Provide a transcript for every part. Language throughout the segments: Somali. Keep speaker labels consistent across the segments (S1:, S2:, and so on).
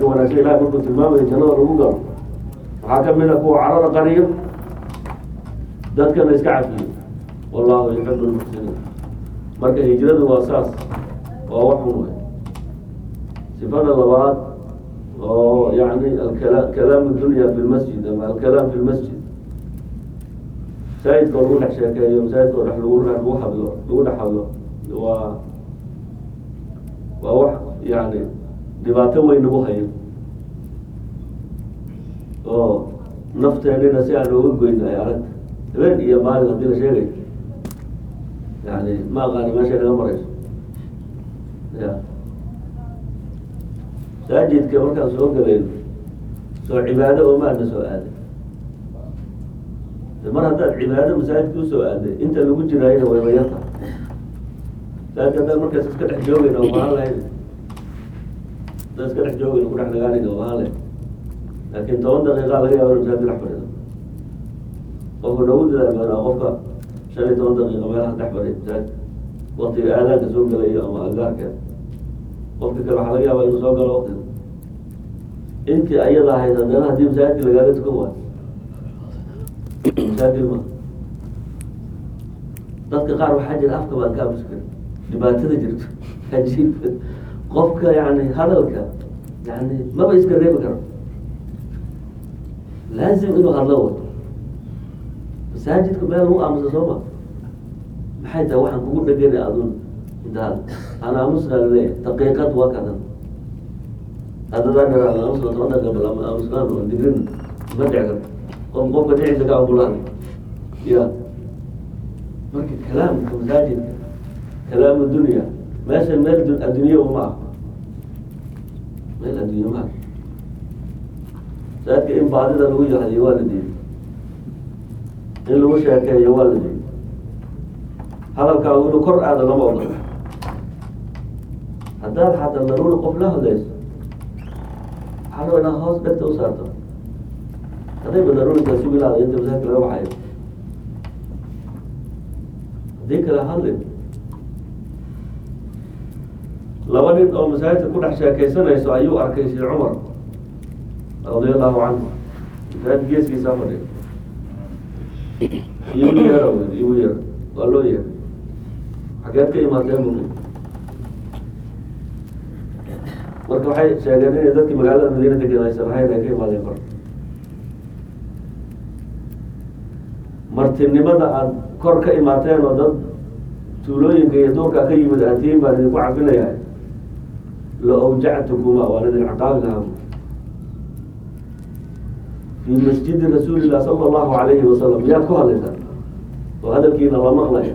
S1: sifaadka wanaagsan ilahay markuu tilmaamayo jannada lagu galo waxaa ka mid a kuwa carada qariyo dadkana iska cafiyo wallahu yuxibu lmuxsiniin marka hijradu waa saas waa wax un wey sifada labaad oo yani alkala kalaam dunya fi lmasjid ama alkalaam fi lmasjid masaajidka oo lagu dhex sheekeeyo masaajidka oo dhex lagu lagu hadlo lagu dhex hadlo waa waa wax yani dhibaato weyn nagu hayo oo nafteenina si aan ooga goyno ay aragta habeen iyo maalin haddii la sheegayo yani ma aqaani meeshay naga marayso ya masaajidka markaan soo galayno soo cibaado oo maadna soo aaday mar haddaad cibaado masaajidka usoo aaday inta lagu jiraayona way mayarta masaajidka haddaan markaas iska dhex joogayna oo mahaan lahayn haddaan iska dhex joogayna ku dhex nagaanayna oo mahaan lahayn laakin toban daqiiqa laga yaaba inu masaajidka dhex fadhido qofka noogu dadaal badanaa qofka shan iyo toban daqiiqa meelaha dhex fadhiya masaajidka waktiga aadaanka soo gelayo ama agaarkeeda qofka kale waxaa laga yaabaa inuu soo galo waktiga intii ayada ahayd haddana haddii masaajidka lagaaga tukan waayo masaajid ma dadka qaar waxaa jira afka baan ka amusi karin dhibaatada jirto ajiib qofka yani hadalka yani maba iska reebi karo laazim inuu hadlo wato masaajidka meel lagu aamusa soo ma maxay tahay waxaan kugu dhegana adun intaad aan aamusnaa laleeyahay daqiiqad waa kadan hadadaan aamusna toban daqiiqa bal aamusnaan oo digrin ma dhici karto qof qofka dhiciisa ka ambulaan ya marka kalaamka masaajidka kalaamu dunya meesha meel addunya uma ah meel addunya ma ah masaajidka in baadida lagu yahdiyo waa la diiday in lagu sheekeeyo waa la diiday hadalkaagu inuu kor aado lama ogola haddaad xataa daruuri qof la hadlayso waxaa raba inaad hoos dhegta u saarto hadday ba daruurikaa sugilaada inta masaajidka laga baxayo haddii kale hadlin laba nin oo masaajidka ku dhex sheekaysanayso ayuu arkay sheekh cumar radia allahu canhu masaajid geeskiisaa fadhiya igu yeera wy igu yeera waa loo yeera xageed ka imaateen bu marka waxay sheegeen inay dadkii magaalada madiina degan aysan ahayn ay ka imaadeen kor martinimada aada kor ka imaateen oo dad tuulooyinka iyo duurka ka yimid atiin baan idinku cafinayaa la awjactukuma waan idin ciqaabi lahaa fi masjidi rasuuli illah sala allahu alayhi wasalam miyaad ku hadlaysaa oo hadalkiina la maqlaya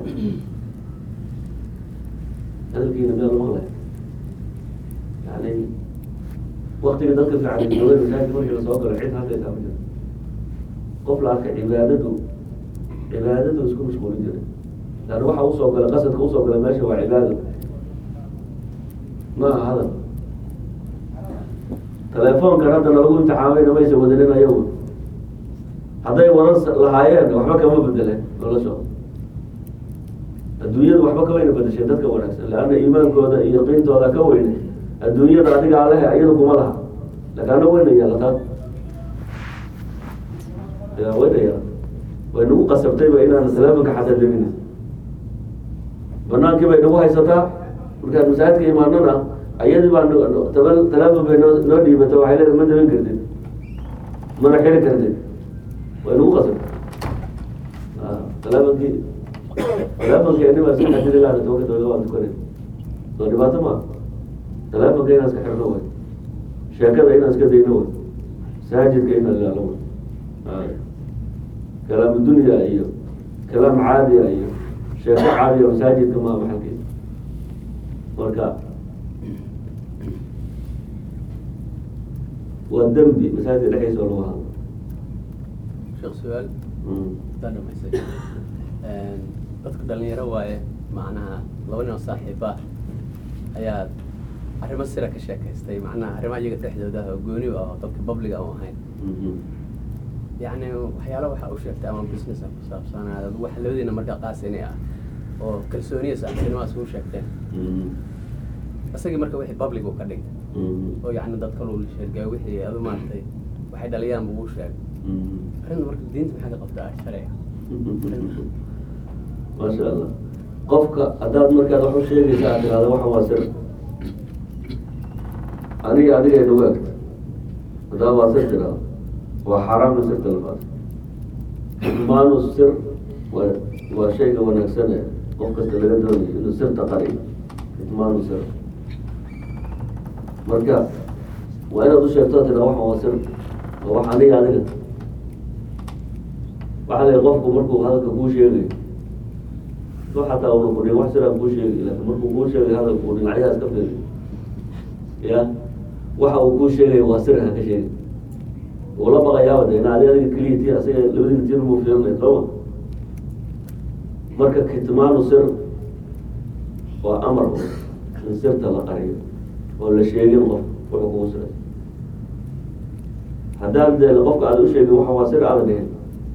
S1: hadalkiina miyaa la maqlaya yani waktiga dadka fiican joogen masaajid markii lasoo galo cid hadlaysaa ma jiro qof la arka cibaadadu cibaadadu isku mashquulin jiray lan waxa usoo gala qasadka usoo gala meesha waa cibaado ma aha hadal telefoonkan hadda nalagu imtixaamayna maysa wadanin ayagu hadday waran lahaayeen waxba kama bedeleen noloshooda adduunyadu waxba kamayna bedesheen dadka wanaagsan leanna iimaankooda iyo qiintooda ka weyne adduunyada adiga alehe iyada kuma laha laakin ana weyna yeelataan ya weyna yeela way nagu qasabtayba inaan telefonka xataa demin banaankii bay nagu haysataa markaan masaajidka imaanona ayadii baa teleefon bay noo noo dhiibata waxay leedahay ma daban kartid mana xiri kartid way nagu qasabtay teleefonkii teleefonkeeni baa iska xadidi laana tobanka daqiiqa waan tukanay soo dhibaato maa teleefonka inaan iska xirno way sheekada inaan iska dayno way masaajidka inaan ilaalo way kalaam dunya iyo kalaam caadiya iyo sheeko caadiya masaajidka maa maxalkiisa marka waa dembi masaajidka dhexdiisa oo lagu hadlo
S2: sheekh su-aal daa dhamaysay dadka dhalinyaro waaye macnaha laba nin oo saaxiiba ayaa arrimo sira ka sheekaystay macnaha arrimaha iyaga dhexdooda ah oo gooni ah oo dadka babliga u ahayn yacni waxyaala waxaa u sheegtay ama business ah ku saabsanaa wax labadiina markaa qaasini ah oo kalsooniya saaxiibtinimaas u sheegteen isagii marka wixii public uu ka dhigay
S1: Mm.
S2: oo yacni dad kaluu la sheegay wixii adu maaragtay waxay dhaliyaan buu u sheegay
S1: Mm.
S2: arrinta marka diinta maxay ka qabtaa sharciga
S1: maasha allah qofka haddaad markaad wax u sheegaysa aad tirahdo waxan waa sir aniga adiga inagu egta haddaad waa sir tirahdo waa xaaraamna sirta la qaato maanu sir waa waa shayga wanaagsane qof kasta laga doonayo inuu sirta qariyo maanu sir marka waa inaad u sheegto tirahdo waxan waa sir waa wax aniga adiga waxaa la qofku markuu hadalka kuu sheegayo so xataa una kudhin wax siraa kuu sheegi laakin markuu kuu sheegay hadalku uu dhinacyaha iska fiiri ya waxa uu kuu sheegayo waa sir ha ka sheegi uu la baqayaaba de ina adi adiga keliya ti asaga labadiina tir muu fiirinay sooma marka kitmaanu sir waa amar in sirta la qariyo oo la sheegin qof wuxuu kugu siray haddaan dee qofka aada u sheegin waxa waa sir aada dhihin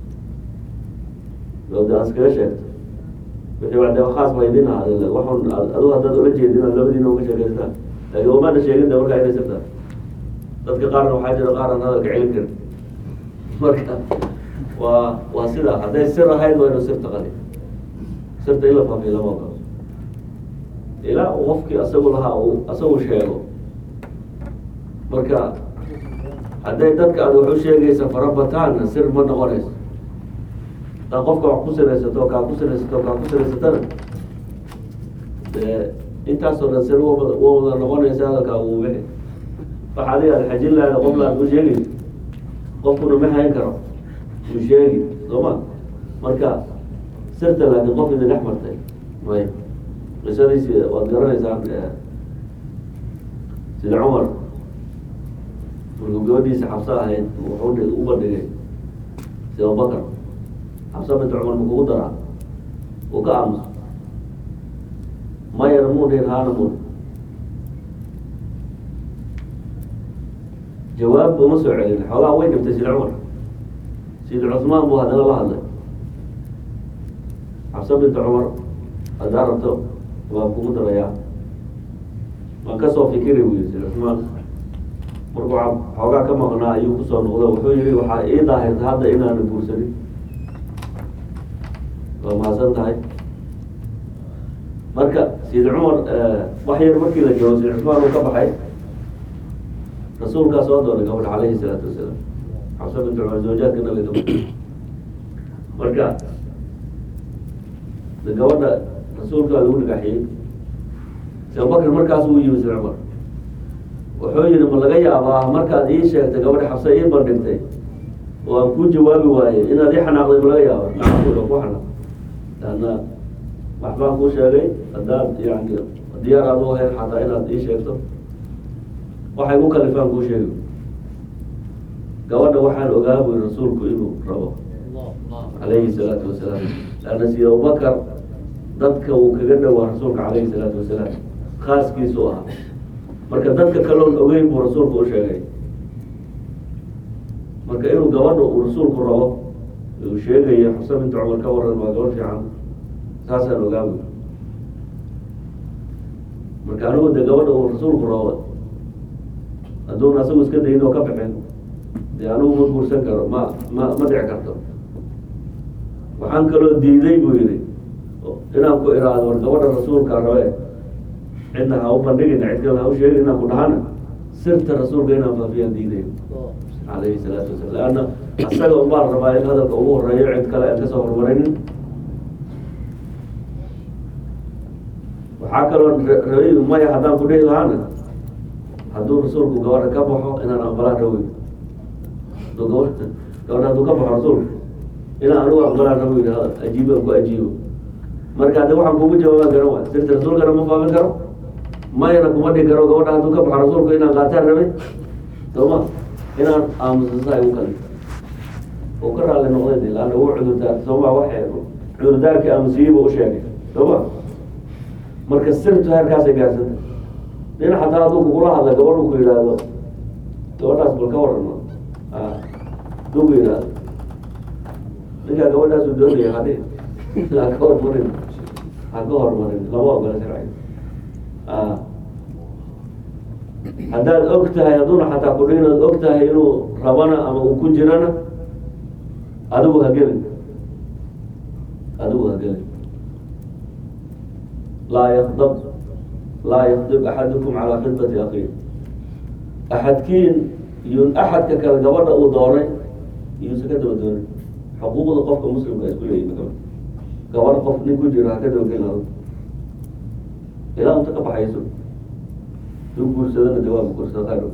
S1: oo de aan iskaga sheegto wixii waa de khaas ba idin ahaade waxun adu haddaad ula jeedin aad labadiina uga sheegaystaan laakin umaana sheegin de markaa inay sirtaa dadka qaarna waxaa jira qaar aan hadalka celin karin marka waa waa sidaa hadday sir ahayd waa inu sirta qali sirta in la faafiyo lama ogolo ilaa uu qofkii asagu lahaa uu asagu sheego marka hadday dadka aad wax u sheegaysa farabataanna sir ma noqonayso haddaad qofka wax ku siraysato kaa ku siraysato kaa ku siraysatana dee intaasoo dhan sir wa wa wada noqonaysa hadalkaa uu bixi wax adiga aad xajin lahayd qof la aad u sheegi qofkuna ma hayn karo uu sheegi soo ma marka sirta laakiin qof idin dhex martay may qisadiisi waad garanaysaan sida cumar markuu gabadhiisa xabso ahayd wuxuu u bandhigay sida abubakar xabsa binta cumar ma kugu daraa uu ka aamuso mayana mun dhihin haana mun jawaab uma soo celin xoogaa way dhibtay sida cumar sida cusmaan buu haddana la hadlay xabsa binta cumar haddaa rabto waan kugu darayaa waan kasoo fikiri buu yii sida cusmaan markuu xoogaa ka maqnaa ayuu kusoo noqdo wuxuu yihi waxaa ii daahirta hadda inaana guursanin waa mahadsan tahay marka sayid cumar wax yar markii la joogo sayid cusmaan uu ka baxay rasuulkaa soo doonay gabadha calayhi salaatu wasalaam xabsa bint cumar zawjaadka nabiga kamid marka de gabadha rasuulkaa lagu dhagaxiyey si abubakr markaas uu yimi sayid cumar wuxuu yihi ma laga yaabaa markaad ii sheegtay gabadha xabsa ii bandhigtay oo aan kuu jawaabi waayey inaad ii xanaaqday ma laga yaaba nacam ku xanaaq laanna wax baan kuu sheegay haddaad yani diyaar aad u ahayd xataa inaad ii sheegto waxay ku kalifaan kuu sheegi gabadha waxaan ogaa buyi rasuulku inuu rabo calayhi salaatu wasalaam laanna sida abubakar dadka uu kaga dhowaa rasuulka calayhi salaatu wasalaam khaaskiisu ahaa marka dadka kaloon ogeyn buu rasuulku u sheegay marka inuu gabadha uu rasuulku rabo uu sheegaya xuse binta cumar ka waran waa gabadh fiican saasaan ogaa buyi marka anigu de gabadha uu rasuulku rabo hadduuna asagu iska dayin oo ka bixin dee anigu ma guursan karo ma ma ma dhici karto waxaan kaloo diiday buu yihi inaan ku iraado war gabadha rasuulka rabe cidna ha u bandhigina cid kale ha u sheegin inaan ku dhahana sirta rasuulka inaan faafiyaan diiday calayhi salaatu wasalam leanna asaga unbaa la rabaa in hadalka ugu horeeyo cid kale aan kasoo hormarinin waxaa kaloo rabay maya haddaan ku dhihi lahaana hadduu rasuulku gabadha ka baxo inaan aqbalaan rawi haduu gabadha gabadha hadduu ka baxo rasuulka inaan anigu aqbalaan rawi ajiibo aan ku ajiibo marka de waxaan kugu jawaaban garan waay sirta rasuulkana ma faafin karo mayana kuma dhihi karo gabadha hadduu ka baxo rasuulka inaan qaataan rabay sooma inaan aamusa saa igu kali uu ka raalli noqday de laanna uu cudurdaar sooma waxay cudurdaarkii aamusiyeyba u sheegay sooma marka sirtu heerkaasay gaarsanta nin xataa hadduu kugula hadla gabadhu ku yidhaahdo gabadhaas bal ka warano hadduu ku yidhaahdo ninkaa gabadhaasu doonaya hadhi ha ka hormarin ha ka hormarin lama ogola sharciga haddaad og tahay hadduuna xataa ku dhihin ood og tahay inuu rabana ama uu ku jirana adigu ha gelin adigu ha gelin laa yakdab laa yakdib axadukum calaa khidbati akhiih axadkiin iyun axadka kale gabadha uu doonay iyuusa ka daba doonin xuquuqda qofka muslimka isku leeyihin kale gabadh qof nin ku jiro ha ka daba gelin adigu ilaa unta ka baxayso duu guursadana de waa guursada khayr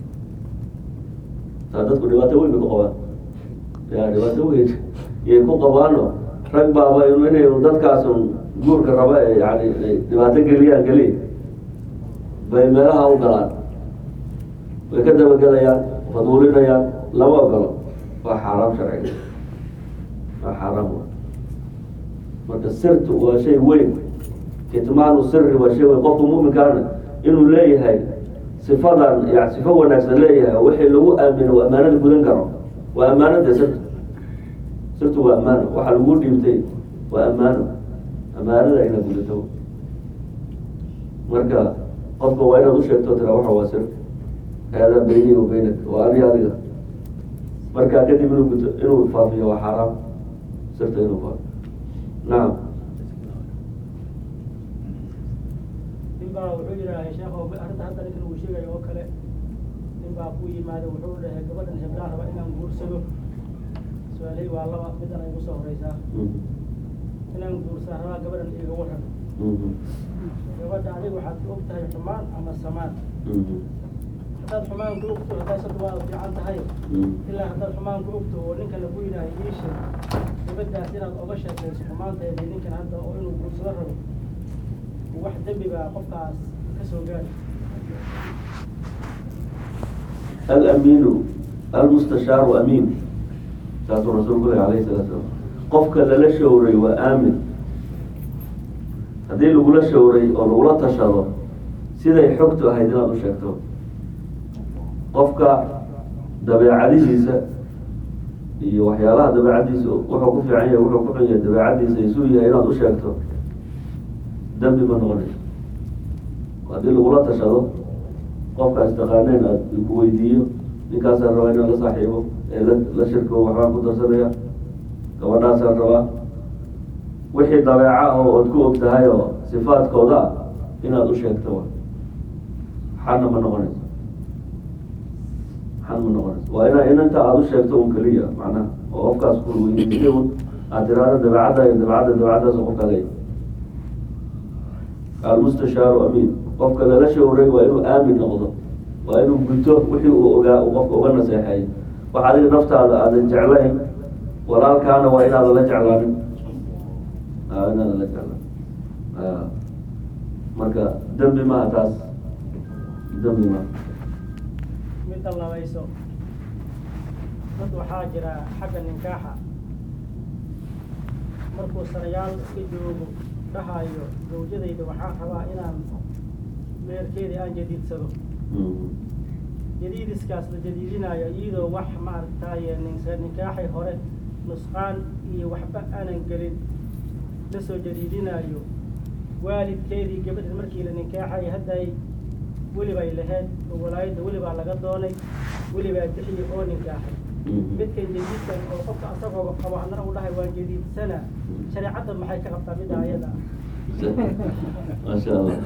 S1: taa dadku dhibaato weyn bay ku qabaan ya dhibaato weyn iyay ku qabaano rag baaba inay dadkaasun guurka raba ee yani ay dhibaato geliyaan keliya bay meelaha u galaan way ka dabagelayaan faduulinayaan lama ogolo waa xaaraam sharciga waa xaaraam wa marka sirtu waa shay weyn kitmaanu siri waa shay weyn qofka muminkaana inuu leeyahay sifadan ya sifo wanaagsan leeyahay oo wixii lagu aamino oo ammaanada gudan karo waa ammaanada sirtu sirtu waa ammaano waxa lagu dhiibtay waa ammaano ammaanada inaad gudato marka qofka waa inaad usheegto tira waxa waa sir haadaa beyni wa beynak waa adi adiga markaa kadib inuu guto inuu faafiyo waa xaaraam sirta inuu faafiyo nacam
S3: nin baa wuxuu yidhaahay sheekho arrinta hadda ninkan uu sheegayo oo kale nin baa ku yimaada wuxuu dhahay gabadhan heblaan raba inaan guursado su-aalhay waa laba midan ay kusoo horeysaa inaan guursaa rabaa gabadhan iga waran gabadha adiga waxaad og tahay xumaan ama samaan haddaad xumaan ku ogto hadaasadu waa fiican tahay ilaa haddaad xumaan ku ogto oo ninkana ku yidhaahay ii sheeg gabadhaas inaad oga sheekayso xumaanteeda ninkan hadda oo inuu guursado rabo wax dembi baa qofkaas ka soo gaari
S1: alamiinu almustashaaru amiin saasuu rasuulku leh alayhi salatu salam qofka lala showray waa aamin haddii lagula showray oo lagula tashado siday xogtu ahayd inaad u sheegto qofka dabeecadihiisa iyo waxyaalaha dabeecadiisa wuxuu ku fiican yahay wuxuu ku xun yahay dabeecadiisa isuu yahay inaad u sheegto dambi ma noqonayso haddii lagula tashado qofkaas taqaaneen aad ku weydiiyo ninkaasaan rabaa inaan la saaxiibo ee la la shirko waxbaan ku darsanaya gabadhaasaan rabaa wixii dabeeca oo ood ku og tahay oo sifaadkooda ah inaad u sheegto wa xanna ma noqonayso xan ma noqonayso waa ina inanta aada u sheegto un keliya macnaha oo qofkaas ku weydiisay un aad tiraahdo dabeecadda iyo dabeecadda dabeecaddaas qofka leeyahy almustashaaru amiin qofka lala showray waa inuu aamin noqdo waa inuu guto wixii uu ogaa uu qofka uga naseexeeyo wax adiga naftaada aadan jeclayn walaalkaana waa inaadan la jeclaanin a inaadan la jeclaan a marka dembi maha taas dembi maha
S3: midda labayso dad waxaa jira xagga ninkaaxa markuu sanayaal iska joogo dhahayo zawjadayda waxaan rabaa inaan meerkeedii aan jadiidsado jadiidiskaas la jadiidinayo iyadoo wax maaragtaye ninsa nikaaxay hore nusqaan iyo waxba aanan gelin la soo jadiidinayo waalidkeedii gabadhan markii la nikaaxay hadday welibay lahayd oo walaayadda welibaa laga doonay welibaa bixiyey oo nikaaxay midkan jadiidkan oo qofka asagoo qabo haddana uu dhahay waan jadiidsana shareecadda maxay ka qabtaa midda ayada
S1: maasha allah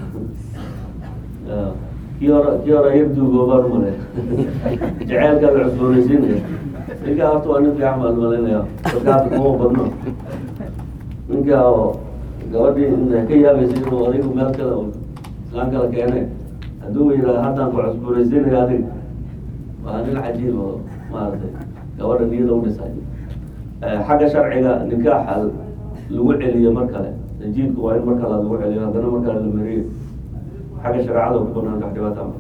S1: kii hore kii hore yar duugoobaan umale jaceylkaa la cusboonaysiinaya ninkaa horta waa nin fiican baan malaynaya dadka hadda kuma badno ninkaa oo gabadhii ka yaabaysa inuu adigu meel kale oo islaan kala keene hadduu yidhaha haddaan ku cusboonaysiinaya adiga waa nin cajiib oo maaragtay gabadha niyada u dhisay xagga sharciga nikaaxa lagu celiyo mar kale tajiidku waa in mar kale lagu celiyo haddana mar kale la mariyo xagga shareecada ku banaan wax dhibaata ma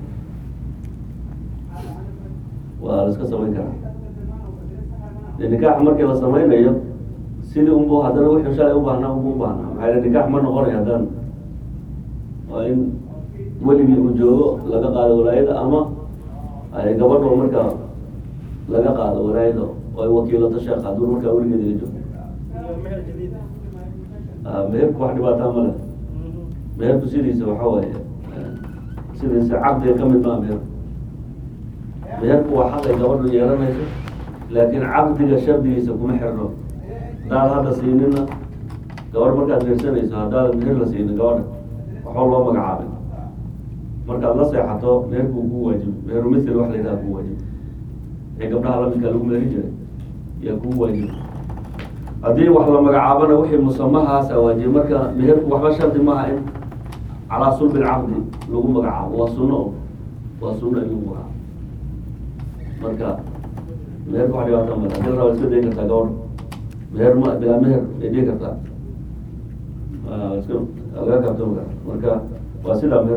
S1: waa la iska samayn karaa de nikaax markii la samaynayo sidii unbu haddana wixii shalay ubaahnaa unbu ubaahnaa maxaa yele nikaax ma noqonay haddaan waa in weligii uu joogo laga qaado walaayada ama ay gabadho markaa laga qaado walaayada oo ay wakiilato sheekh hadduu markaa weligeeda la joogo
S3: iyo meher jadiid
S1: meherku wax dhibaataa ma leh meherku sidiisa waxa waaye sidiisa caqdiga ka mid maa meher meherku waa xaqay gabadhu yeelanayso laakiin caqdiga shardigiisa kuma xirno haddaad hadda siinina gabadh markaad mehersanayso haddaadan meher la siinin gabadha waxba loo magacaabay markaad la seexato meherku kuu waajibi meheru mithil wax la yidhaha kuu waajibi ee gabdhaha lamidkaa lagu meherin jiray yaa kuu waajibi haddii wax la magacaabana wixii musamahaasa waajibi marka meherku waxba shardi maaha in calaa sulbi lcaqdi lagu magacaabo waa sunno o waa sunno in lagu magacaabo marka meherka wax dhibaata male hadii la raba iska dayi kartaa gabadha meher ma bilaa meher ay dhihi kartaa Ah, iska laga kabto maka marka waa sidaa meher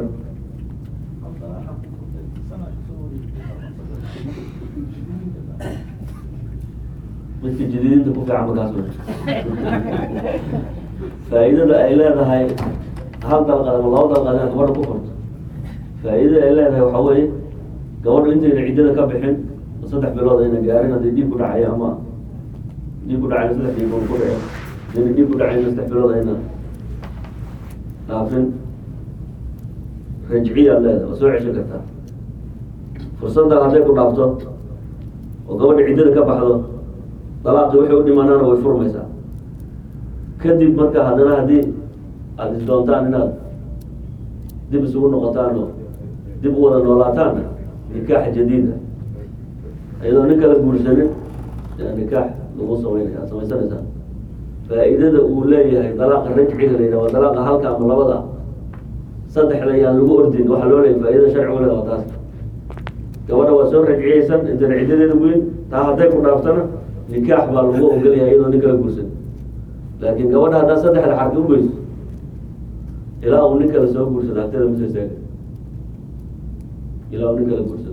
S1: midka jadiidinta ku fiican markaas wey faa'iidada ay leedahay hal dalqad ama laba dalqad inaad gabadha ku furto faa'iidada ay leedahay waxaa weeye gabadhu intayna ciddada ka bixin saddex bilood ayna gaarin haddii dhiig ku dhacayo ama dhiig ku dhacayna saddex dhiigood ku dhaco hadayna dhiig ku dhacayna saddex bilood ayna dhaafin rajciyaad leedahay waa soo ceshan kartaa fursaddan hadday ku dhaafto oo gabadha ciddada ka baxdo dalaaqii waxay u dhimanaana way furmaysaa kadib marka haddana haddii aada isdoontaan inaad dib isugu noqotaan oo dib u wada noolaataanna nikaax jadiida iyadoo nin kala guursanin yaa nikaax lagu samaynaya ad samaysanaysaa faa'iidada uu leeyahay dalaaqa rajciga la yidhaha waa dalaaqa halka ama labada saddexda yaan lagu ordin waxaa loo leeyahay faa'iidada sharcigu leeda waa taas gabadha waa soo rajciyeysan intana ciddadeeda weyn taa hadday ku dhaaftana nikaax baa lagu ogolyahay iyadoo nin kala guursan laakiin gabadha haddaa saddexda xarki ugeyso ilaa uu nin kale soo guursado agteeda masa istaaga ilaa uu nin kala guursado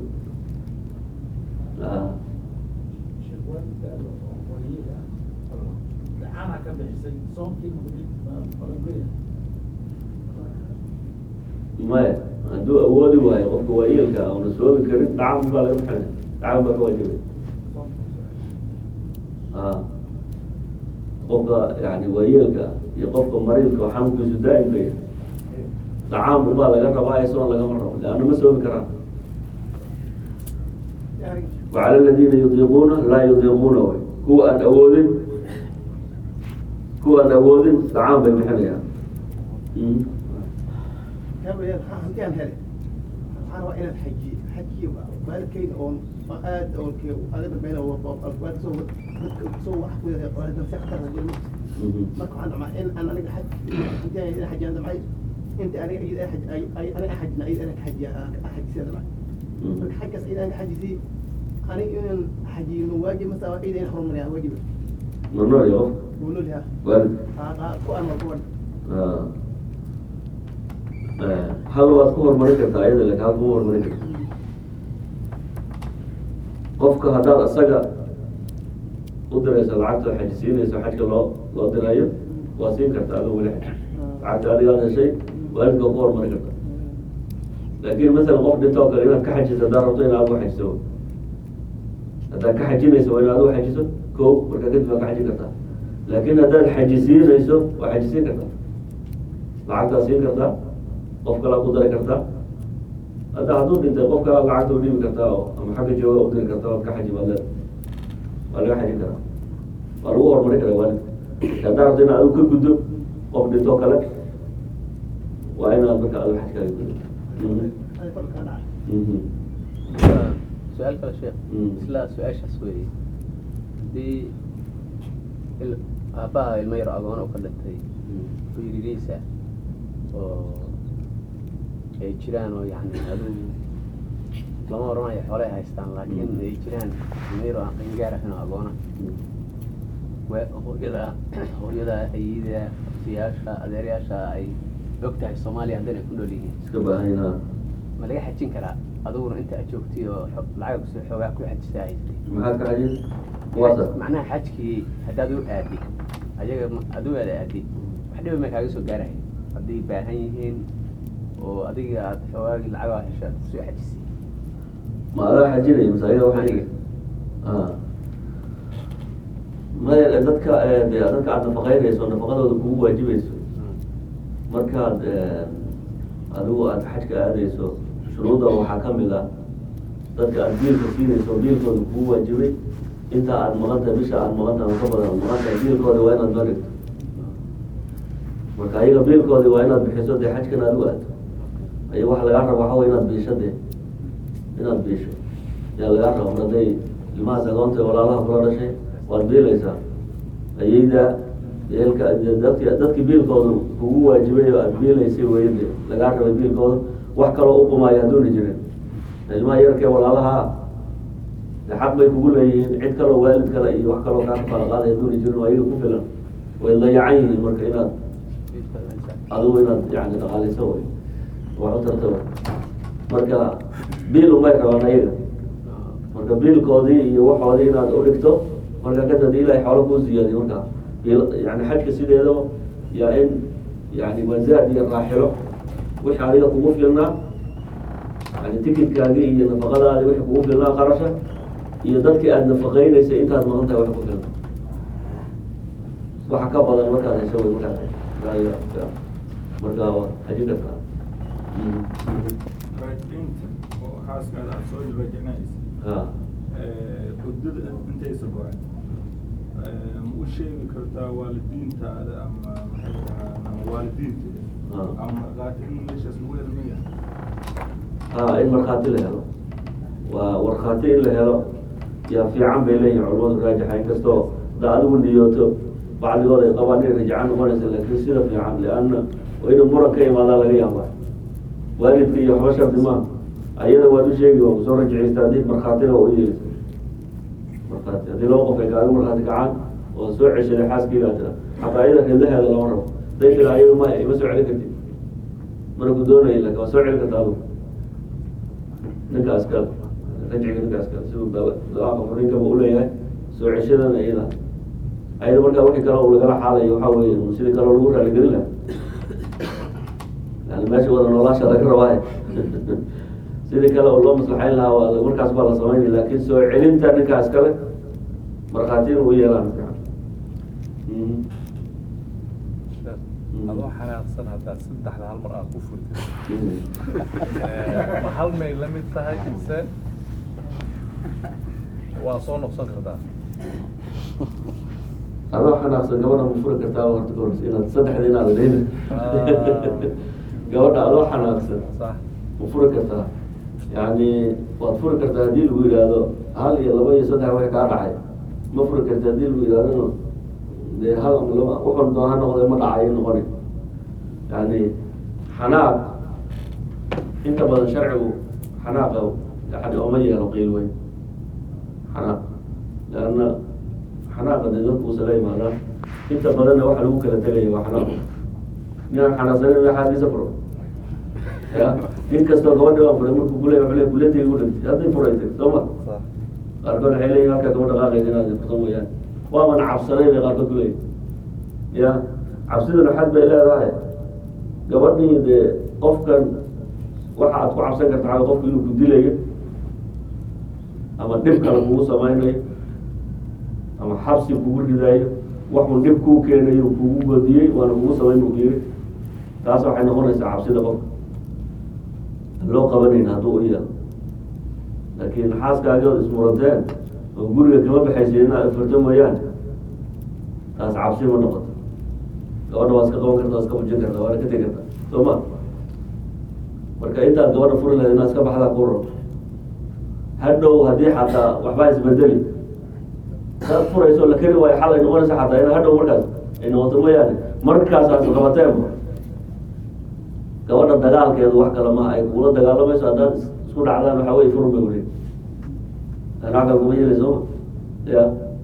S1: a maya hadduu awoodi waayo qofka waayeelka una soomi karin dhacam baa laga baxay dhacam baa ka waajibay a qofka yani waayeelka iyo qofka mariidka oo xanuunkiisu daa'imka yahay dacaam ubaa laga rabaa isagoon lagama rabo leanna ma soomi karaan wacala aladiina yudiiquuna laa yudiiquuna way kuwa aan awoodin kuwa aan awoodin dacaam bay bixinayaan
S4: hanti aan hele waxaan rabaa inaan xajiye xajiye waalidkayga oon aad oon aga dambeyn waalid soo dadka soo wax ku yahay waalidna si khatar marka waxaan dhamaa in aan aniga xaj intaan ina xajiyaan damcay inta aniga iyada xaj aniga xajna iyada aniga xajiya xajisiyaan damcay marka xaggaas iyada aniga xajisi aniga inaan xajiyno waajib masa iyada in horumariyaa waajiba
S1: mamnuuc ya qofka
S4: gunul ha
S1: waalid
S4: ku aan waa kuwan
S1: hal waad ku horumarin kartaa ayada laakin hal kuma horumarin karta qofka haddaad isaga u dirayso lacagta oo xajisiinayso xajka loo loo dirayo waa siin kartaa adoo weli xaj lacagta adigaad heshay waalidka ku horumari karta laakin masalan qof dhintoo kale inaad ka xajiso haddaad rabto inaad adigu xajiso haddaad ka xajinayso waa inaad adigu xajiso ko marka kadib waad ka xajin kartaa laakin haddaad xajisiinayso waa xajisiin kartaa lacagtaad siin kartaa qof kalaa ku dari kartaa hadda hadduu dhintay qof kalaa lacagta u dhibi kartaa oo ama xagga jooga u diri kartaa waad ka xaji baad leeda waa laga xajin karaa waa lagu horumari karaa waalidka haddaa rabto inaad adigu ka guddo qof dhintoo kale waa inaad marka adigu xajkaaga guddo
S4: aniga kolkaa dhaca
S1: Mhm.
S2: su-aal kale sheekh
S1: Mm.
S2: isla su-aashaas weeye haddii il- aabbaha ilmo yar agoon oo ka dhintay wiilgiisa oo ay jiraan oo yani aduu lama oranayo xoolay haystaan laakiin ay jiraan ilmo yar oo aan qangaar ahayn oo agoona wa- hooyada hooyada ayida siyaasha adeeryaasha ay og tahay soomaaliya haddana ay ku nool yihiin
S1: iska baahayna
S2: ma laga xajin karaa adiguna inta aad joogtay oo xo- lacag kusoo xoogaa ku xajisa haystay
S1: maxaad ka xajin waasa
S2: macnaha xajkii haddaad u aadi ayaga ma- aad u aada aadi wax dhiba ma kaaga soo gaarahay hadday baahan yihiin oo adiga aad xoogaagii lacagaa hesha aad kusoo xajisay
S1: ma adaa xajinaya mase ayaga wax
S2: Aniga.
S1: Ah. maya dadka eh, dee dadka aad nafaqeynayso nafaqadooda kugu waajibayso markaad eh, adigu aad xajka aadayso shuruudda waxaa ka mid ah dadka aad biilka siinayso biilkooda kugu waajibay inta aada maqan tahay bisha aada maqan tahay ama ka badan aad maqan tahay biilkooda waa inaad noo dhigto marka ayaga biilkoodi waa inaad bixiso dee xajkan aad u aado ay waxa lagaa rabo waxa wey inaad biisho dee inaad biisho yaa lagaa rabo mar hadday ilmahaas agoonta walaalaha kula dhashay waad biilaysaa ayayda eelka dadki dadkii biilkooda kugu waajibay oo aad biilaysay wey de lagaa rabay biilkooda wax kaloo u qumaayo hadduuna jirin ilmaha yarkee walaalaha de xaq bay kugu leeyihiin cid kaloo waalid kale iyo wax kaloo kaa kafala qaaday hadduuna jirin oo ayaga ku filan way dayacan yihiin marka inaad adigu inaad yani dhaqaalayso way wax u tarta way marka biil umay rabaan ayaga marka biilkoodii iyo waxoodii inaad udhigto marka kadib hadii ilahay xoolo kuu siyaadiyo marka bil yani xajka sideedaba yaa in yani wazaad iyo raaxilo wixii adiga kugu filnaa yani tikidkaagii iyo nafaqadaadi wixii kugu filnaa qarasha iyo dadkii aada nafaqeyneysay intaad maqan tahay wax ku filna waxa ka badan markaad hesho way markaa marka haji kartaa
S5: raajinta oo xaaskaada aad soo dhibajinaysa
S1: ha
S5: hurdada intaysa go-an ma u sheegi kartaa waalidiintaada ama maxay dhahaan ama waalidiinteeda
S1: Ah.
S5: ama markhaati in meeshaas lagu helmaya
S1: ha in markhaati la helo waa warkhaati in la helo yaa fiican bay leeyihin culamadu raajixa inkastoo hadda adigu niyooto bacdigood ay qabaan inay rajacan noqonaysa laakiin sida fiican lianna waa inuu muran ka imaadaa laga yaaba waalidka iyo waxba shardi maa ayada waad u sheegi waa kusoo rajicaysta haddii markhaatina waa u yeelisa markhaati haddii laba qof ay kaaga markhaati kacaan oo soo ceshaday xaaskiigaa tira xataa ayada reedaheeda lama rabo haday tira ayadu ma ima soo celin kartid mana ku doonaya laakin waa soo celin karta adigu ninkaas kale rajciga ninkaas kale siduu dalaqa furinkaba uleeyahay soo ceshadana iyada ayada markaa wixii kale uu lagala xaalayo waxaa weeye sidii kale lagu raaligelin laha yani meesha wada noolaasha laga rabaaye sidii kale oo loo maslaxayn lahaa waa markaas baa la samaynaya laakin soo celinta ninkaas kale markhaatiin u yeelaan fiican Mhm.
S6: adoo xanaaqsan haddaad saddexda hal mar aad ku furtid
S1: Mhm.
S6: ma hal may la mid tahay mise waa soo noqson kartaa
S1: adoo xanaaqsan gabadha ma furi kartaa horta ka horeysa inaad saddexda inaad leyn gabadha adoo xanaaqsan
S6: sax
S1: ma furi kartaa yani waad furi kartaa haddii lagu yidhaahdo hal iyo laba iyo saddex wixii kaa dhacay ma furi karta haddii lagu yidhahdona dee hal ama laba wuxun doon ha noqde ma dhacayo noqoni yani xanaaq inta badan sharcigu xanaaqa yani oma yeelo qiil weyn xanaaq leanna xanaaqa dee dadku usala imaadaan inta badanna waxa lagu kala tegaya waa xanaaq ninaan xanaaqsanin ma xaadiisa furo ya in kastoo gabadhi baan furay markuu kule wale kuletay u dhintay hadday furaytay soo ma
S6: sax
S1: qaarkood waxay leeyihin halkaa gaba dhaqaaqaysa inaad furtan wayaan waaban cabsanay bay qaarkood ku leeyihin ya cabsiduna xad bay leedahay gabadhii dee qofkan waxa aad ku cabsan karta xaga qofka inuu ku dilayo ama dhib kale kugu samaynayo ama xabsi kugu ridayo waxuu dhib kuu keenayo kugu godiyey waana kugu samayn buu yiri taas waxay noqonaysaa cabsida qofka loo qabanayna hadduu u yeelo laakiin xaaskaagi ood ismuranteen oo guriga kama baxaysa inaad furto mooyaane taas cabsi ma noqoto gabadha waa iska qaban karta waa iska fujin karta waana ka tegi karta soo ma marka intaad gabadha furi lahayd inaad iska baxdaa ku rabo hadhow haddii xataa waxbaa isbedeli saad furayso la keri waayo xal ay noqonaysa xataa in hadhow markaas ay noqoto mooyaane markaasaas qabateenba gabadha dagaalkeedu wax kale maha ay kula dagaalamayso haddaad is- isku dhacdaan waxaa wey furun bay wareeg anaka kuma yeeli sooma ya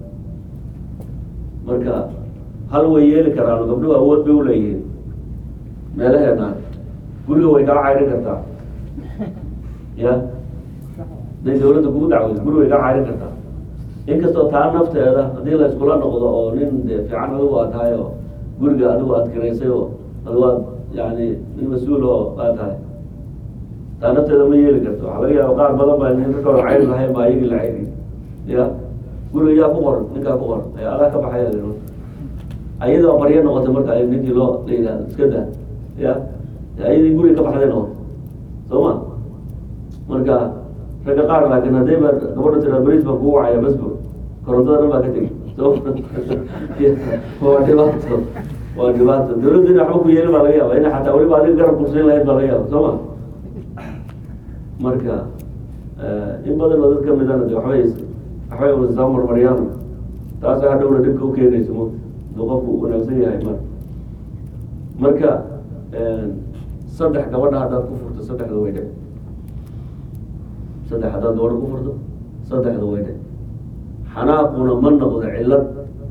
S1: marka hal way yeeli karaan gabdhuhu awood bay uleeyihiin meelaheenaan guriga way kaa cayrin kartaa ya haday dawladda kugu dacweyso guriga way kaa cayrin kartaa inkastoo taa nafteeda haddii la iskula noqdo oo nin de fiican adigu aad tahay oo guriga adigu aad kiraysay oo adigu aad yani nin mas-uul oo aad tahay taa nafteeda ma yeeli karto waxaa laga yaaba qaar badan baa nin ragooda cayri lahayn baa ayagii la cayri ya guriga yaa ku qoran ninkaa ku qoran ay adaa ka baxaya leno ayadoo baryo noqotay marka ay ninkii loo la yidhahdo iska daa ya ayadii guriga ka baxday noqoto soo ma marka ragga qaar laakiin haddii ba gabadha tiraa bariis baan kugu wacaya basbo korontada dhan baa ka tegi so waa dhibaato waa dhibaato dawladda ina waxba ku yeeli baa laga yaaba ina xataa weliba adiga garab kursiin lahayd baa laga yaaba soo ma marka in badan oo dad kamidana de waxbay waxbay un soo marmariyaan taas hadhowna dhibka u keenayso mo duu qofku wanaagsan yahay mar marka saddex gabadha haddaad ku furto saddexda way dhe saddex haddaad gabadha ku furto saddexda way dhe xanaaquna ma noqdo cillad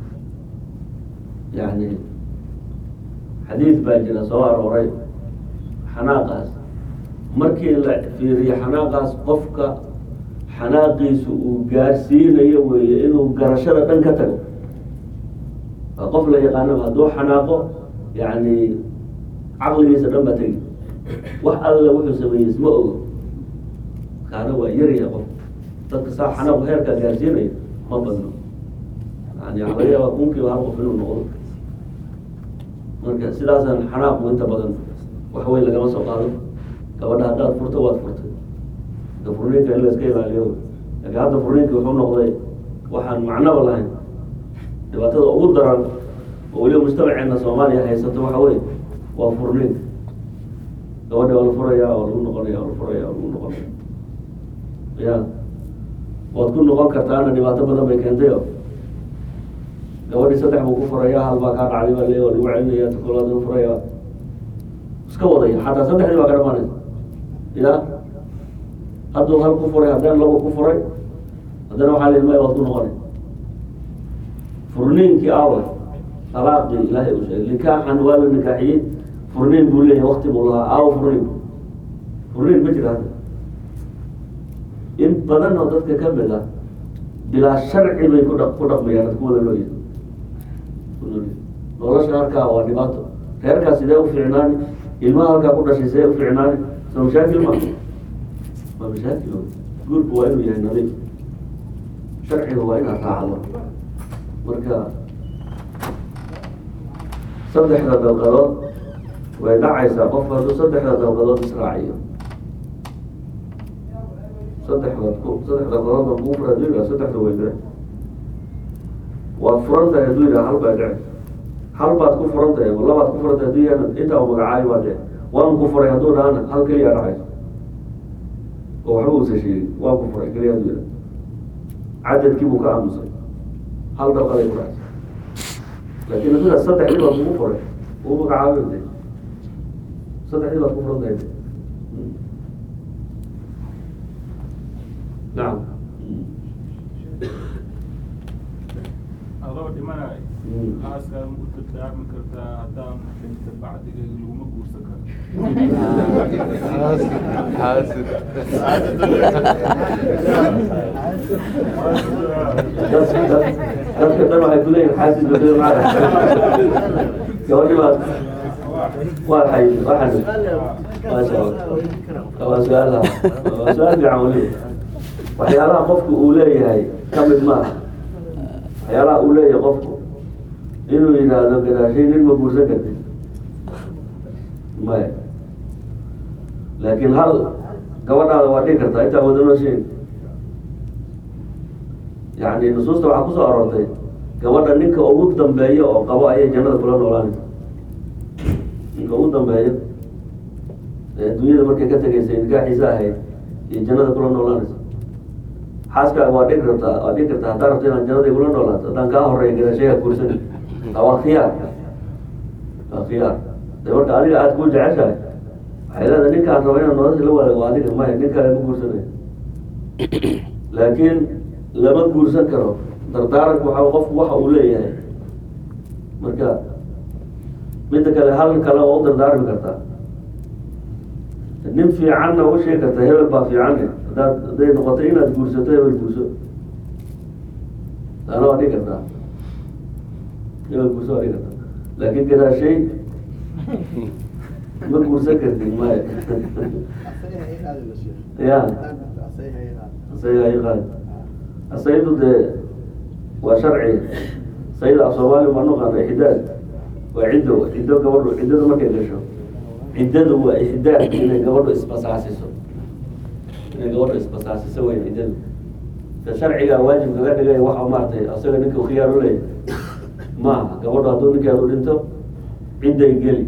S1: yani xadiid baa jira soo arooray xanaaqaas markii la fiiriyo xanaaqaas qofka xanaaqiisu uu gaarsiinayo weeye inuu garashada dhan ka tago waa qof la yaqaanaba hadduu xanaaqo yani caqligiisa dhan baa tegi wax alla wuxuu sameeyey isma ogo kaana waa yarya qof dadka saa xanaaqu heerkaa gaarsiinayo ma badno yani waxaa laga yaabaa kunkiiba hal qof inuu noqdo marka sidaasaan xanaaqu inta badan waxweyn lagama soo qaado gabadha haddaad furto waad furtay da furniinka in la iska ilaaliyo laakiin hadda furniinki wuxuu noqday waxaan macnoba lahayn dhibaatada ugu daran oo weliba mujtamaceena soomaaliya haysato waxa wey waa furniinka gabadha waa la furaya waa lagu noqonaya waa la furaya waa lagu noqonaya ya waad ku noqon kartaana dhibaato badan bay keentay o gabadhii saddex buu ku furaya hal baa kaa dhacday baa le waa lagu celinaya takolaad furaya iska wadaya xataa saddexdii baa ka dhamaanaysa ya hadduu hal ku furay haddana laba ku furay haddana waxaa lii maya waad ku noqonay furniinkii awa alaaqii ilaahay uu sheegay nikaaxan waa la nikaaxiyey furniin buu leeyahay wakti buu lahaa aawo furniin furniin ma jira hadda in badan oo dadka ka mid ah bilaa sharci bay ku dha ku dhaqmayaan ad ku wada noolyahay ku noolyahay nolosha halkaa waa dhibaato reerkaa sidee u fiicnaani ilmaha halkaa ku dhashay sidee u fiicnaani soo mashaakil ma waa mashaakil guurku waa inuu yahay nadiif sharciga waa inaad raacdo marka saddexda dalqadood way dhacaysaa qofku hadduu saddexda dalqadood israaciyo saddexda ku saddex dalqadood baa kugu fura haduu yidhaha saddexda way dhici waad furan tahay hadduu yidhaha hal baa dhici hal baad ku furan tahay ama labaad ku furan tahay hadduu yahana intaa magacaayo baa dhici waan ku furay hadduu dhahana hal keliya dhacayso oo waxba uusa sheegin waan ku furay keliya hadduu yidhaha cadadkii buu ka aamusay hal dalqaday ku dhacay laakiin adiga saddexdii baad kugu furay uu magacaabay de saddexdii baad ku furan tahay nacam
S5: adoo dhimanay xaaskaada ma u dardaarmi kartaa haddaan dhinta bacdiga laguma guursan karo
S6: xaasid
S1: dadka dad- dadka dhan waxay kuleeyihin xaasid badel maaa gabadhi baad waa hay waxaan maasha allah waa su-aal waa su-aal fiican weliba waxyaalaha qofku uu leeyahay ka mid maaha waxyaalaha uu leeyahay qofku inuu yidhaahdo gadaashay nin ma guursan kartid maya laakiin hal gabadhaada waa dhigi kartaa intaa wada nooshiin yani nusuusta waxaa kusoo aroortay gabadha ninka ugu dambeeya oo qabo ayay jannada kula noolaanaysa ninka ugu dambeeya ee adduunyada markay ka tegaysay nikaaxiisa ahayd iyo jannada kula noolaanaysa xaaskaaga waa dhigi rabtaa waa dhigi kartaa haddaa rabto inaan jannada kula noolaato haddaan kaa horeeya gadaashayaa guursan waa khiyaar waa khiyaar de marka adiga aada ku jeceshahay waxay leedahay ninkaan raba inaan nolosha la wadaago waa adiga maya nin kale ma guursanayo laakiin lama guursan karo dardaaranku waxa qofku waxa uu leeyahay marka midda kale hal kale waa u dardaarmi kartaa nin fiicanna uga sheegi karta hebel baa fiicanne haddaad hadday noqoto inaad guursato hebel guurso taana waa dhigi kartaa hebel guurso waa dhigi kartaa laakiin gadaashay ma guursan kartid maya ya asaga ay qaad asaydu dee waa sharci sayda af soomaaliya ma naqaana ixdaad waa ciddo ciddo gabadhu ciddadu markay gasho ciddadu waa ixdaad inay gabadhu isbasaasiso inay gabadha isbasaasiso weyn ciddada ka sharciga waajib kaga dhigay waxa maaragtay asaga ninka u khiyaar u leeyahy maaha gabadhu hadduu ninkeedu dhinto cidday geli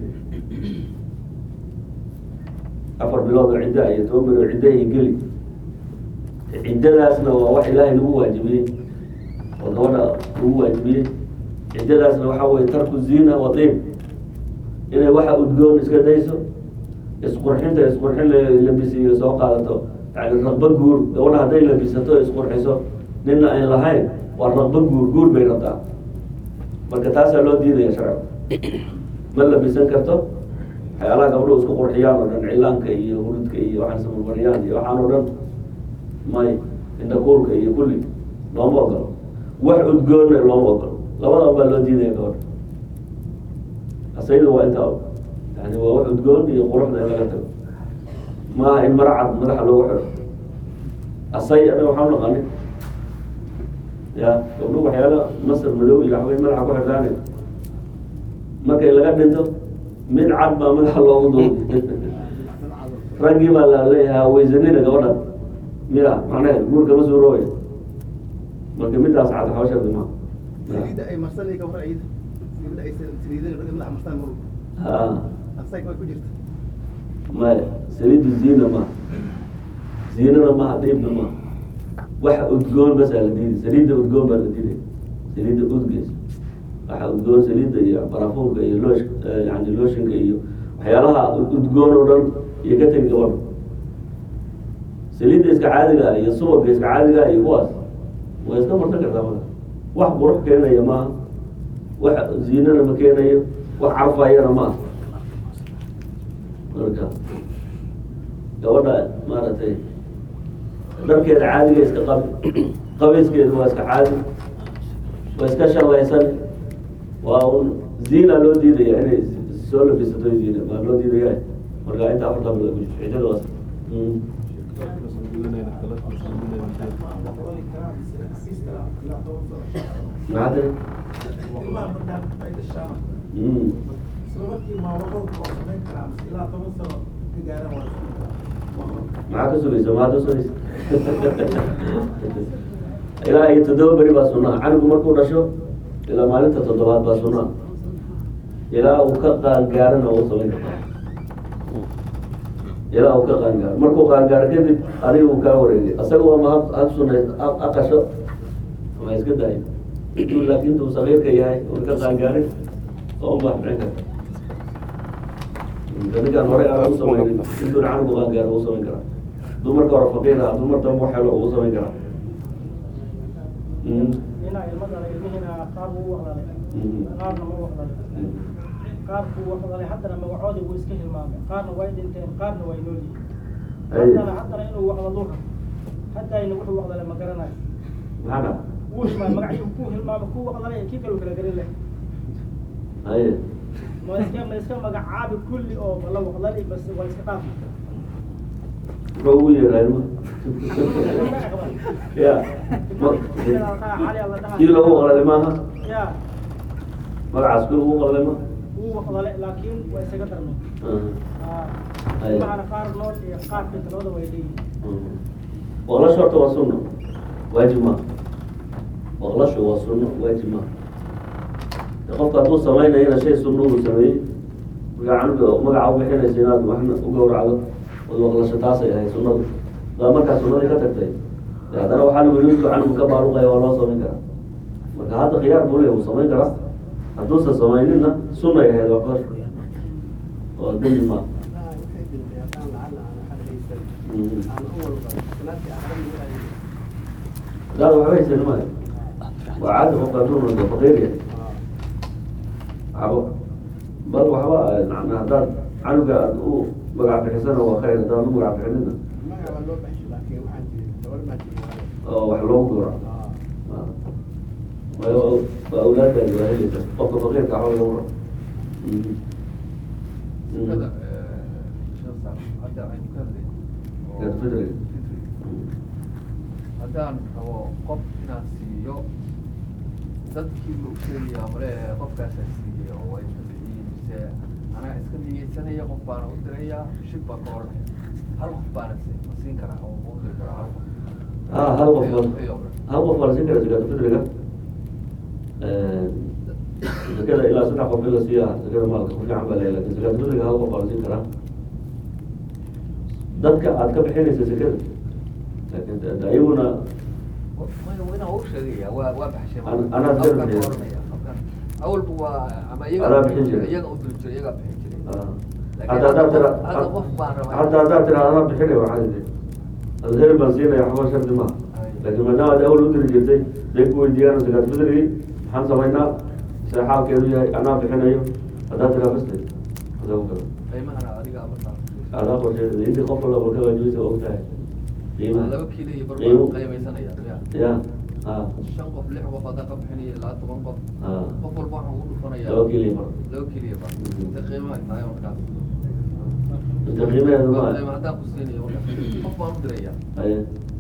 S1: afar bilood oo cidda iyo toban bilood cidda ay geli ciddadaasna waa wax ilaahay lagu waajibiyey oo gabadha lagu waajibiyey ciddadaasna waxa weye tarku zina wa diib inay waxa udgoon iska dayso isqurxinta isqurxin la- labisiyo soo qaadato yani raqba guur gabadha hadday labisato isqurxiso nina ayn lahayn waa raqba guur guur bay rabtaa marka taasaa loo diidaya sharciga ma labisan karto waxyaalaha gabdhuhu isku qurxiyaan oo dhan cilaanka iyo hurudka iyo waxaan samarmariyaan iyo waxaan oo dhan may indhakuulka iyo kulli looma ogolo wax udgoonna looma ogolo labadan baa loo diidaya gabadha asayda waa intaa yani waa wax udgoon iyo quruxda in laga tago maaha in mara cad madaxa loogu xidho asay anaga waxaan naqani ya gabdhuhu waxyaala masar madow iyo waxbay madaxa ku xidhaane markay laga dhinto mid cad baa madaxa loogu duubay raggii baa la leeyahaa waysanina gabadhan miya macnaheed guurka ma suuroobay marka midaas cad xawshardi ma
S4: saliidda ay marsanay ka hor ciida saliidda ay saliidada ragga madaxa marstaan mar
S1: ha
S4: asay way ku jirta
S1: maya saliidda ziina ma ziinana maha dhiibna ma waxa udgoon bas aa la diiday saliidda udgoon baa la diiday saliidda udgeysa waxa udgoon saliidda iyo barafuunka iyo loosh yani looshinka iyo waxyaalaha udgoon oo dhan iyo ka tegi gabadha saliidda iska caadiga ah iyo subagga iska caadiga ah iyo kuwaas way iska marsan kartaa marka wax qurux keenaya maaha wax ziinana ma keenayo wax carfayana maaha marka gabadha maaragtay dharkeeda caadiga iska qabi qabiiskeedu waa iska caadi waa iska shallaysan waa un ziina loo diidaya inay soo labisato ziina baa loo diidaya marka inta afarta bilood ku cidada waas Mm. maxaa tiri Mm. maxaa ka sugaysa maxaad usugaysa ilaa iyo toddoba beri baa sunaa canigu markuu dhasho ilaa maalinta toddobaad baa sunaa ilaa uu ka qaangaarana uu samayn kartaa ilaa uu ka qaangaaro markuu qaangaaro kadib adiga uu kaa wareegay asaga waa ma ha sunay ha qasho ama iska daayo intuu laakiin intuu sagiirka yahay uu ka qaangaarin oo unbaa dhicin karta ninkaan hore aan u samaynin intuuna canigu qaangaaro uu samayn karaa dumarka hore faqiira dumar dambe wax helo uu samayn karaa Mm.
S3: inaa ilmadala ilmihiina qaar buu u waqdalay
S1: Mhm.
S3: qaarna ma waqdalay qaar buu waqdalay haddana magacoodii wuu iska hilmaamay qaarna way dhinteen qaarna way nool yihiin
S1: Ay.
S3: haddana haddana inuu waqdaluu rabo haddayna wuxuu waqdalay ma garanayo
S1: maxaa dhaca
S3: wuu hilmaamay magacii kuu hilmaamay kuu waqdalay kii kaluu kala garin leh
S1: haye
S3: ma iska ma iska magacaabi kulli oo ma la waqdali bas waa iska dhaafi
S1: muxuu ugu yeeraa ilma ya ma- kii loogu qalay maaha
S3: ya
S1: magacaas kii ugu qalay ma
S3: wuu waqdalay laakiin waa isaga darmay
S1: Ay.
S3: macana qaar nool iyo qaar dhinta labada way leeyihiin
S1: waqlashu horta waa sunno waajib ma waqlashu waa sunno waajib ma qofka hadduu samaynayana shay sunno uu sameeyey markaa canuga magaca u bixinaysa inaad waxna u gawracdo ood waqlasho taasay ahayd sunnadu daa markaa sunnadii ka tagtay dee haddana waxaa lagu yidhi canugu ka baaluqaya waa loo samayn karaa marka hadda khiyaar buu leeyahay wuu samayn karaa hadduusan samayninna sunnay ahayd waa kor oo dembi ma hadaad waxba haysan maayo waa caadi qofka hadduu noqdo faqiir yahay waxba bal waxba macnaa haddaad canuga aad u magac bixisana waa khayr haddaad u magac bixinina oo wax loogu gawraco waayo waa awlaadaadi waa heli karta qofka faqiirka waxba lagu rabo Gaar fitriga.
S7: haddaan rabo qof inaan siiyo dadkii ma usheegaya male qofkaasaan siiyey oo waa iska bixiyey mise anaa iska niyeysanaya qof baana u diraya shib baan ka odhanaya hal qof baana si ma siin karaa oo diri karaa
S1: ah hal qof baa hal qof baa la siin karaa zakaatu fitriga zakada ilaa saddex qof in la siiya zakada maalka ku fiican baa leeyahay lakin zakaatu fitriga hal qof baa la siin karaa dadka aad ka bixinaysa zakada laakin de- de ayaguna
S7: wina u sheegaya waa waa baxshay
S1: An- anaa
S7: Halkan
S1: sir bixiya.
S7: oranaya, halkan. awalba waa ama
S1: Anaa
S7: iyaga
S1: bixin jiray.
S7: iyaga u diri jiray iyaga bixin jiray
S1: ah,
S7: Laakiin
S1: hadda haddaad tira
S7: hadda qof baan rabaa
S1: hadda haddaad tira anaa bixinay waxaa idi alheri baan siinaya waxba shardi maaha laakiin maadaama ad awal u diri jirtay day ku weydiiyaan zakaat fitrigii maxaan samaynaa see xaalkeedu yahay anaa bixinayo haddaad tiraa basta adaa ku kala
S7: qiimahana adiga markaa
S1: adaa qorsheeda intii qof walba ka waajibeysa waa ogtahay qiimaha
S7: laba kiilo iyo bar
S1: qiimo
S7: baan qiimaysanaya ya
S1: ya ha
S7: shan qof lix qof haddaa ka bixinaya ilaa toban qof
S1: ha
S7: qof walba waxaan ugu dhufanaya
S1: laba kiilo iyo bar
S7: laba kiilo iyo bar inta qiimaha ay tahay markaas
S1: inta qiimaheedu ma
S7: qiima haddaan ku siinayo markaas qof baan u diraya
S1: haye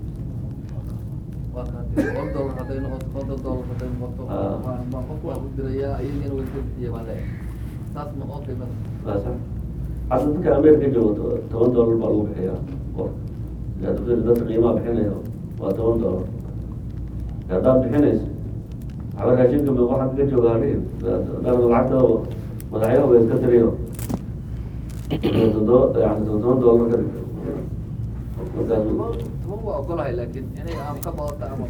S7: waa kaa diri boqol dollar hadday noqoto konton dollar hadday noqoto
S1: Ah.
S7: waa- waa qof baan u dirayaa iyagana way ka bixiya baan leeyahay saas ma oo qiimada
S1: waa sax hadda dadka ameerika joogo to- toban dollar baa lagu bixiyaa qor zakaat fitri dadka qiimaha bixinayo waa toban dollar haddaad bixinayso waxba raashinka ma waxaad ka jooga hadhihin dhan lacagta madaxyaha way iska tiriyo toddoba yani todoban dollar ka dhigto markaas
S7: toban toban waa ogolahay laakiin inay aan ka badata ama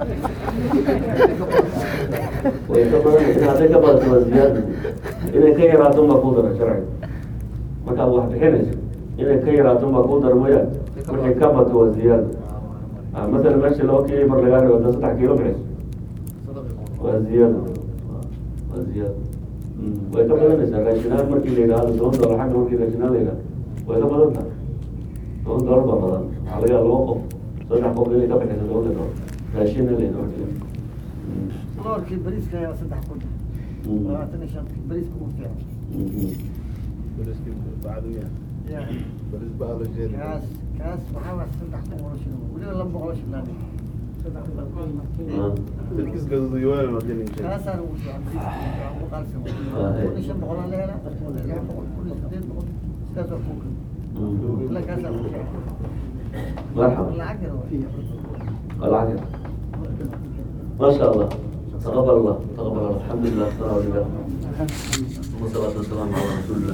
S1: way ka badan in hadday ka badato waa ziyaada inay ka yaraato baa kuu dara sharciga markaad wax bixinayso inay ka yaraato baa kuu dara mooyaan markay ka bato waa ziyaada Ah, masalan meesha laba kiilo mar lagaa dhigo haddaad saddex kiilo bixiso waa ziyaada waa ziyaada Mm, way ka badanaysaa raashinaan markii la yidhahdo toban dollar xagga markii raashinaan la yidhahdo way ka badan tahay toban dollar baa badan waxaa laga yaaba laba qof saddex qof inay ka bixiso tobanka dollar raashinna la yidhahdo Mm.
S8: doorkii bariiska ayaa saddex kun
S1: Mm.
S8: labaatan iyo shan bariiska ugu fiican
S1: Mhm.
S8: ya kaas kaas waxaa waa saddex kun oo shilin weliba laba boqol oo shilin aan
S1: Ah.
S8: kaasaan ugu fiican bariiska ugu qaalisan
S1: Ah, eh.
S8: kun iyo shan boqol aan la helaa lix boqol kun iyo sideed boqol sidaas waa kuuka
S1: Mhm.
S8: ila kaasaan ugu fiican
S1: مرحبا
S8: lacag yar waa
S1: العافية ما شاء الله تقبل الله تقبل الله الحمد لله والصلاة والسلام والصلاة والسلام على رسول الله